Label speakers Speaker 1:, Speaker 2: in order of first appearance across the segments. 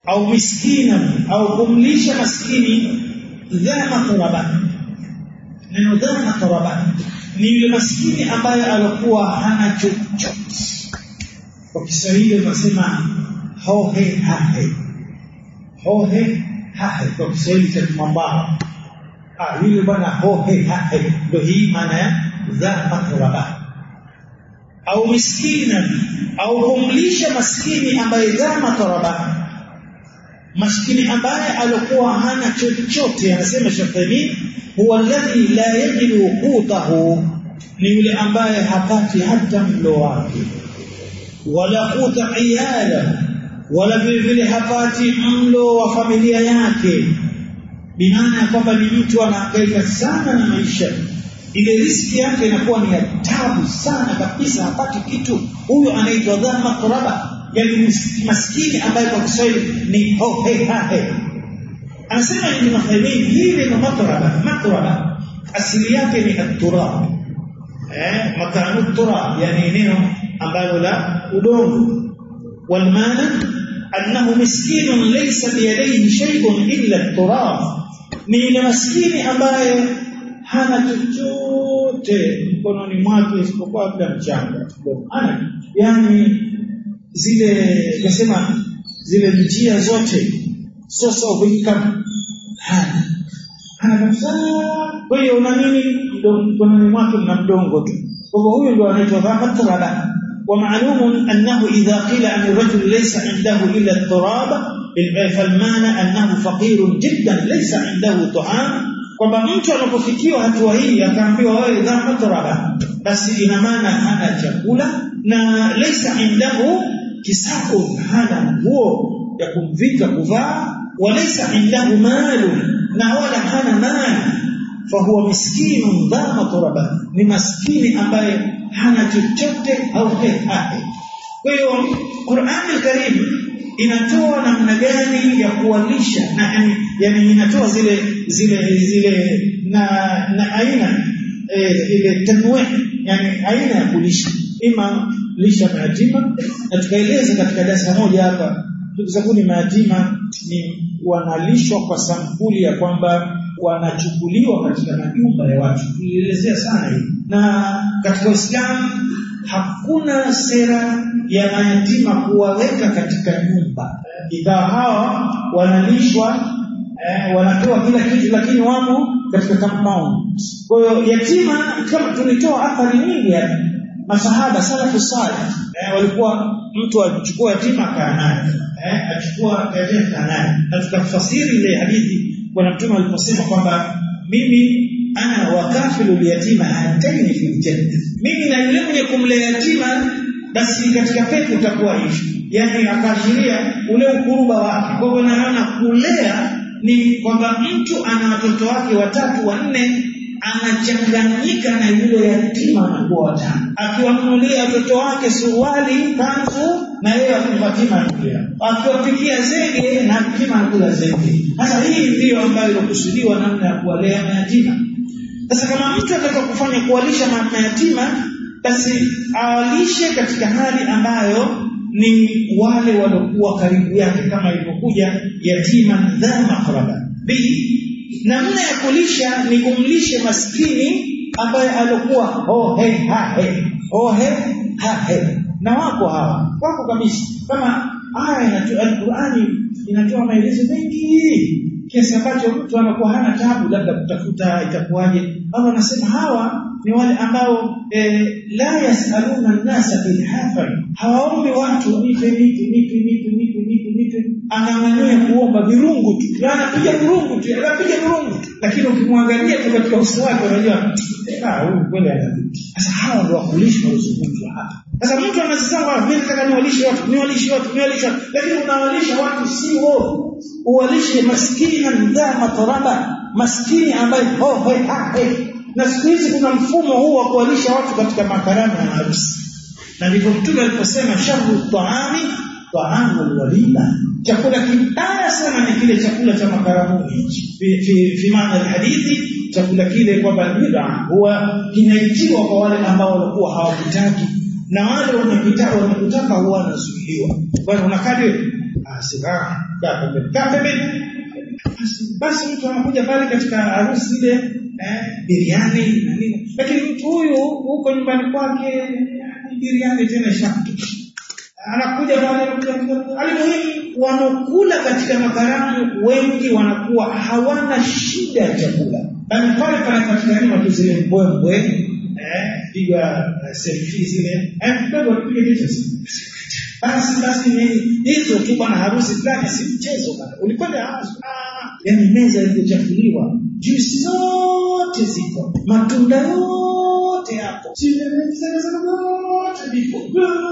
Speaker 1: au miskina au kumlisha maskini dha matraba neno dha matraba ni yule maskini ambaye alikuwa hana chochote kwa Kiswahili tunasema hohe hahe hohe hahe kwa Kiswahili cha Kimambao ah yule bwana hohe hahe ndio hii maana ya dha matraba au miskina au kumlisha maskini ambaye dha matraba maskini ambaye alikuwa hana chochote anasema Shafi'i huwa alladhi la yajidu qutahu ni yule ambaye hapati hata mlo wake wala quta iyala wala vile vile hapati mlo wa familia yake bimaana kwamba ni mtu anahangaika sana na maisha ile riski yake inakuwa ni ya tabu sana kabisa hapati kitu huyo anaitwa dhamma quraba yani maskini ambaye kwa Kiswahili ni hohe hahe anasema Ibn Uthaymeen hii ni matraba matraba asili yake ni at-turab eh makanu turab yani eneo ambalo la udongo wal maana annahu miskinun laysa biyadayhi shay'un illa at-turab ni ile maskini ambaye hana chochote mkononi mwake isipokuwa labda mchanga ana yani zile nasema zile njia zote source of income hana hana kabisa kwa hiyo una nini mkononi mwake mna mdongo tu kwa hivyo huyo ndio anaitwa dhamatraba ومعلوم أنه إذا قيل عن الرجل ليس عنده إلا التراب فالمعنى أنه فقير جدا ليس عنده طعام kwamba mtu anapofikiwa hatua hii akaambiwa wewe dha matraba basi ina maana hana chakula na laysa indahu kisabun hana nguo ya kumvika kuvaa walaysa indahu malu na wala hana mali fahuwa miskinun dha matraba ni maskini ambaye hana chochote au hahe kwa hiyo Qur'an al-Karim inatoa namna gani ya kuwalisha na yani, yani inatoa zile zile zile na na aina e, ile tanwe yani aina ya kulisha ima lisha mayatima na tukaeleza katika darasa moja hapa ndugu zangu ni mayatima ni wanalishwa kwa sampuli ya kwamba wanachukuliwa katika majumba ya watu tulielezea sana hii na katika Uislamu hakuna sera ya mayatima kuwaweka katika nyumba ingawa hawa wanalishwa eh, wanapewa kila kitu lakini wamo katika compound kwa hiyo yatima kama tulitoa athari nyingi hapa masahaba salafu salih eh, walikuwa mtu achukua yatima akaa naye eh, achukua yatima akaa naye na tukafasiri ile hadithi bwana mtume aliposema kwamba mimi ana wakafilu yatima hataini fil janna mimi na yule mwenye kumlea yatima basi katika pepo utakuwa hivi yani akaashiria ule ukuruba wake kwa hivyo naona kulea ni kwamba mtu ana watoto wake watatu wanne anachanganyika na yule yatima anakuwa watano akiwanunulia watoto wake suruali kanzu na yeye akimpatia anakula akiwapikia zege na yatima anakula zege sasa hii ndiyo ambayo inakusudiwa namna ya kuwalea mayatima sasa kama mtu anataka kufanya kuwalisha mayatima basi awalishe katika hali ambayo ni wale waliokuwa karibu yake kama ilivyokuja yatima dha makraba b namna ya kulisha ni kumlishe maskini ambaye alikuwa hohe hahe hohe hahe na wako hawa wako kabisa kama aya inatoa Qur'ani inatoa maelezo mengi kiasi ambacho mtu anakuwa hana tabu labda kutafuta itakuwaje Allah anasema hawa ni wale ambao eh, la yasaluna nasa bilhafa hawaombi watu nipe nipe nipe nipe nipe nipe nipe anang'ania kuomba virungu tu na anapiga virungu tu anapiga virungu tu lakini ukimwangalia tu katika uso wake unajua ah huyu kweli ana sasa hawa ndio wakulishi walizungumzwa hapa sasa mtu anasema kwamba mimi nataka niwalishe watu niwalishe watu niwalishe watu lakini unawalisha watu sio uwalishe maskini dha mataraba maskini ambaye hohe hahe na siku hizi kuna mfumo huu wa kuwalisha watu katika makaramu na harusi na ndivyo mtume aliposema sharu taami taamu walima chakula kibaya sana ni kile chakula cha makaramuni fi, fi, fi maana hadithi chakula kile kwamba bid'a huwa kinaitiwa kwa wale ambao walikuwa hawakitaki na wale wanakitaka wanakutaka huwa wanazuiliwa bwana unakadi asika kaa pembeni kaa pembeni basi, basi mtu anakuja pale katika harusi ile eh, biriani na nini, lakini mtu huyu huko nyumbani kwake biriani tena ishakutuka anakuja pale alimuhimu wanaokula katika makaramu wengi wanakuwa hawana shida ya chakula bali pale panapatikani watu zile mbwembwe eh, piga uh, selfie zile eh, kidogo tupige picha basi basi hizo tu bwana harusi fulani si mchezo bwana ulikwenda harusi ah, yani meza iliyochafuliwa juisi zote ziko matunda yote hapo zote vipo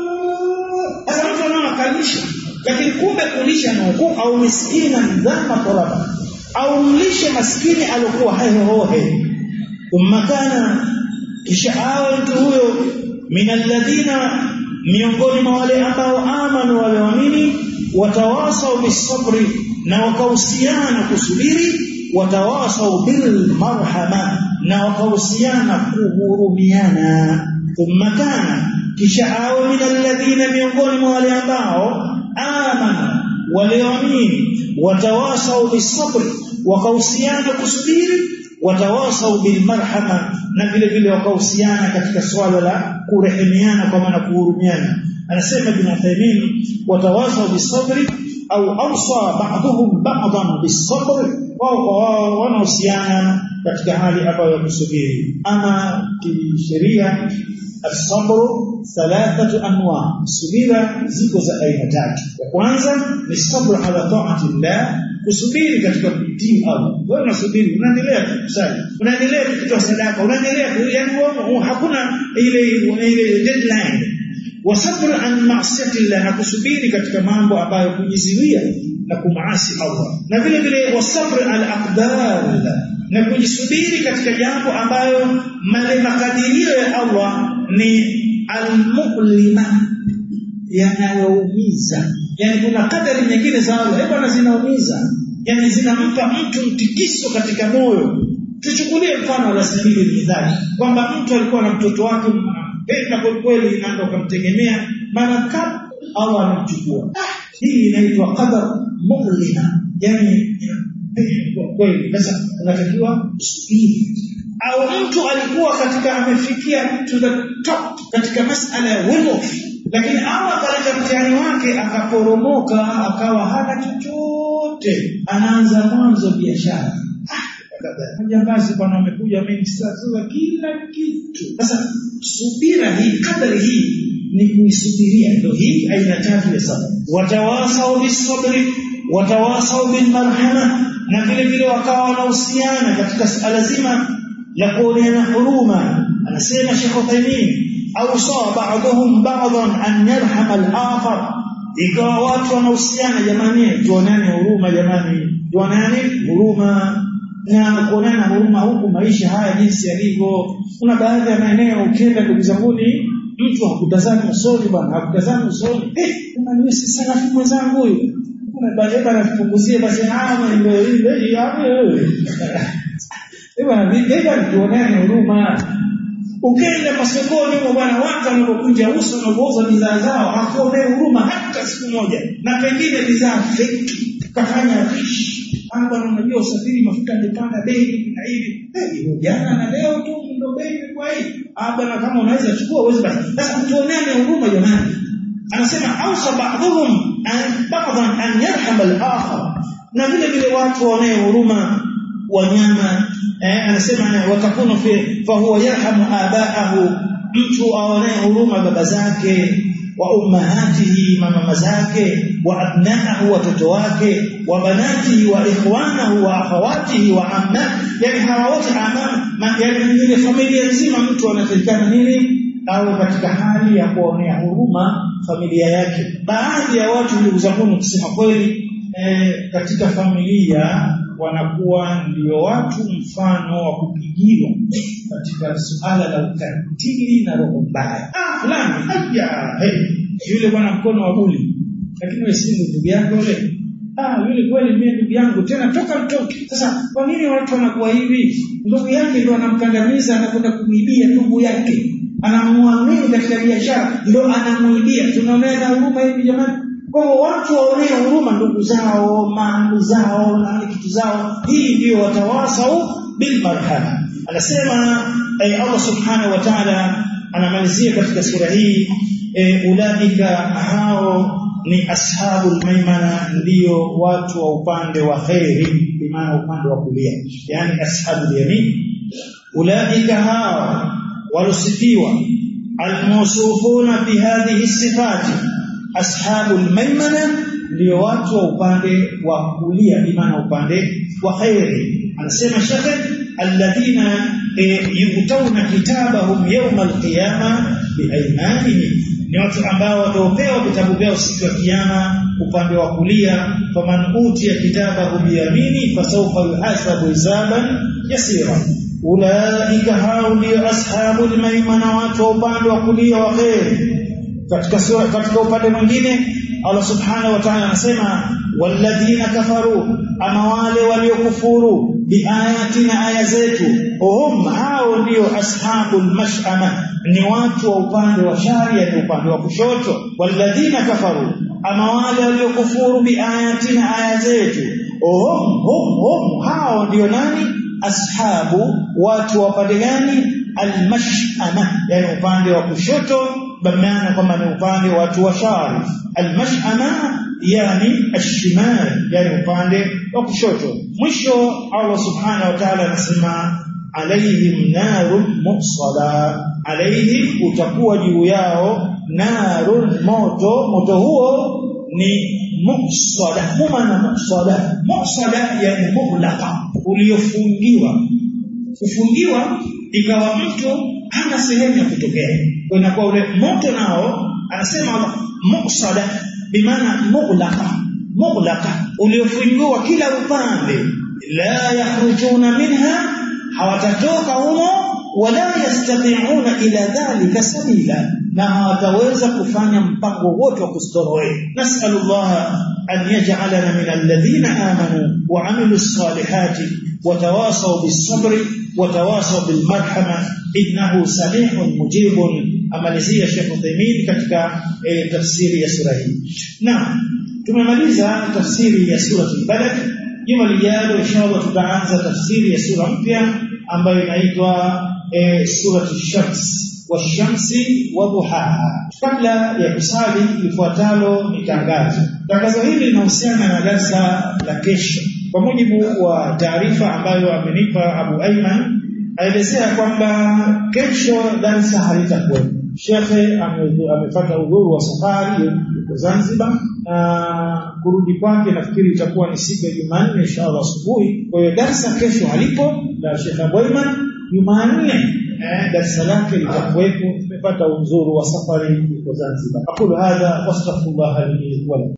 Speaker 1: sasa mtu anaona kalisha lakini kumbe kulisha na hukumu au miskini na mdhama toraba au mlishe maskini aliokuwa hehohe thumma kana kisha awe mtu huyo min alladhina miongoni mwa wale ambao amanu walioamini watawasau bisabri na wakahusiana kusubiri watawasau bilmarhama na wakahusiana kuhurumiana thumma kana kisha awe min alladhina miongoni mwa wale ambao amanu walioamini watawasau bisabri wakahusiana kusubiri watawasau bilmarhama na vile vile wakahusiana katika swala la kurehemiana kwa maana kuhurumiana anasema ibn Uthaymeen watawasau bisabri au awsa ba'dhum ba'dhan bisabri wao kwa wao wanahusiana katika hali ambayo ya kusubiri ama kisheria asabru thalathatu anwa subira ziko za aina tatu ya kwanza ni sabru ala ta'ati llah kusubiri katika kutii Allah wewe unasubiri unaendelea kusali unaendelea kutoa sadaka unaendelea yani hakuna ile ile deadline wasabru an ma'siyati llah na kusubiri katika mambo ambayo kujizuia na kumaasi Allah na vile vile wasabru al aqdar na kujisubiri katika jambo ambayo male makadirio ya Allah ni almu'lima yanayoumiza yani kuna kadari nyingine za Allah hebu na zinaumiza yani zinampa mtu mtikiso katika moyo tuchukulie mfano la sabili mithali kwamba mtu alikuwa na mtoto wake mpenda kwa kweli na ndo akamtegemea mara kama Allah anamchukua ah, hii inaitwa qadar mu'lima yani kwa kweli sasa unatakiwa usubiri au mtu alikuwa katika amefikia to the top katika masala ya wealth lakini Allah akaleta mtihani wake akaporomoka akawa hana chochote anaanza mwanzo biashara jambazi bwana amekuja amenisazua kila kitu sasa subira hii kadari hii ni kuisubiria ndio hii aina tatu ya sabr watawasau bisabri watawasau bilmarhama na vile vile wakawa wanahusiana katika suala zima la kuoneana huruma anasema Sheikh Uthaymeen awsa ba'dhum ba'dhan an yarhama al-akhar ikawa watu wanahusiana jamani tuonane huruma jamani tuonane huruma na kuonana huruma huku maisha haya jinsi yalivyo kuna baadhi ya maeneo ukienda ndugu zanguni mtu hakutazama usoni bwana hakutazama usoni eh kama ni si salafu mwenzangu huyu kuna baadaye anapunguzie basi ah ndio ile hapo Bwana vipi tuonane huruma. Ukenda masokoni huko bwana watu wanapokunja uso na kuuza bidhaa zao hakuonee huruma hata siku moja. Na pengine bidhaa feki kafanya rishi. Hapa unajua usafiri mafuta yamepanda bei na hivi. Eh, jana na leo tu ndio bei kwa hii. Ah bwana kama unaweza chukua uweze basi. Sasa tuoneane huruma jamani. Anasema ausa ba'dhum an ba'dhan an yarham al-akhar. Na vile vile watu waonee huruma wanyama eh, anasema watakunu fi fa huwa yarhamu abaahu mtu aonee huruma baba zake wa ummahatihi mama zake wa abnaahu watoto wake wa banatihi wa ikhwanahu wa akhawatihi wa amma yani hawa wote amma yani ile familia nzima mtu anatakikana nini au katika hali ya kuonea huruma familia yake baadhi ya watu ndugu zangu kusema kweli eh, katika familia wanakuwa ndio watu mfano wa kupigiwa katika suala la ukatili na roho mbaya. Ah, fulani haya hey, yule bwana mkono wa buli, lakini wewe si ndugu yako yule. Ah, yule kweli mimi ndugu yangu tena toka mtoke. Sasa kwa nini watu wanakuwa hivi? Ndugu yake ndio anamkandamiza, anakwenda kumwibia ndugu yake, anamwamini katika biashara, ndio anamuibia. Tunaonea huruma hivi jamani? kwa hiyo watu waonee huruma ndugu zao maandu zao na kitu zao hii ndio watawasau bil marhama anasema eh, Allah subhanahu wa ta'ala anamalizia katika sura hii eh, ulaika hao ni ashabul maimana ndio watu wa upande wa khairi bimaana upande wa kulia yani ashabul yamin ulaika hao walosifiwa almawsufuna bi hadhihi sifati ashabul maimana ndio watu wa upande wa kulia bimaana upande wa khairi anasema shekhe alladhina yutawna kitabahum yawm alqiyama biaymanihim ni watu ambao wataopewa vitabu vyao siku ya kiyama upande wa kulia faman utiya kitabahu biyamini fasawfa yuhasabu hisaban yasira ulaika hao ndio ashabul maimana watu wa upande wa kulia wa khair katika sura katika upande mwingine Allah subhanahu wa ta'ala anasema walladhina kafaru ama wale waliokufuru biayatina aya zetu hum hao ndio ashabul mash'ama ni watu wa upande wa shari ni upande wa kushoto walladhina kafaru ama wale waliokufuru biayatina aya zetu hum hum hum hao ndio nani ashabu watu wa upande gani almash'ama yani upande wa kushoto bamaana kwamba ni upande wa watu wa shari almash'ama yani ashimal yani upande wa kushoto mwisho Allah subhanahu wa ta'ala anasema alaihim narun muqsada alaihim utakuwa juu yao narun moto moto huo ni muqsada huma na muqsada muqsada yani mughlaqa uliofungiwa kufungiwa ikawa mtu hana sehemu ya kutokea kwa inakuwa ule moto nao anasema muqsada bimaana mughlaqa mughlaqa uliofungiwa kila upande la yakhrujuna minha hawatatoka humo wala yastati'una ila dhalika sabila na hawataweza kufanya mpango wote wa kustoroe nasallallahu an yaj'alana min alladhina amanu wa amilus salihati وتواصوا بالصبر وتواصوا بالمرحمه انه سميع مجيب amalizia Sheikh Uthaymeen katika e, tafsiri ya sura hii. Naam, tumemaliza tafsiri ya sura al-Balad. Juma lijalo inshallah tutaanza tafsiri ya sura mpya ambayo inaitwa e, sura ash-Shams washamsi wa duhaha. Kabla ya kusali lifuatalo ni tangazo. Tangazo hili linahusiana na darasa la kesho. Kwa mujibu wa taarifa ambayo amenipa Abu Aiman aelezea kwamba kesho darasa halitakuwepo. Shekhe amepata udhuru wa safari yuko Zanzibar na kurudi kwake nafikiri itakuwa ni siku ya Jumanne inshallah asubuhi. Kwa hiyo darasa kesho halipo la Sheikh Aboiman. Jumanne eh, darasa lake litakuwepo. Tumepata udhuru wa safari yuko Zanzibar. Aqulu hadha wastaghfirullah li wa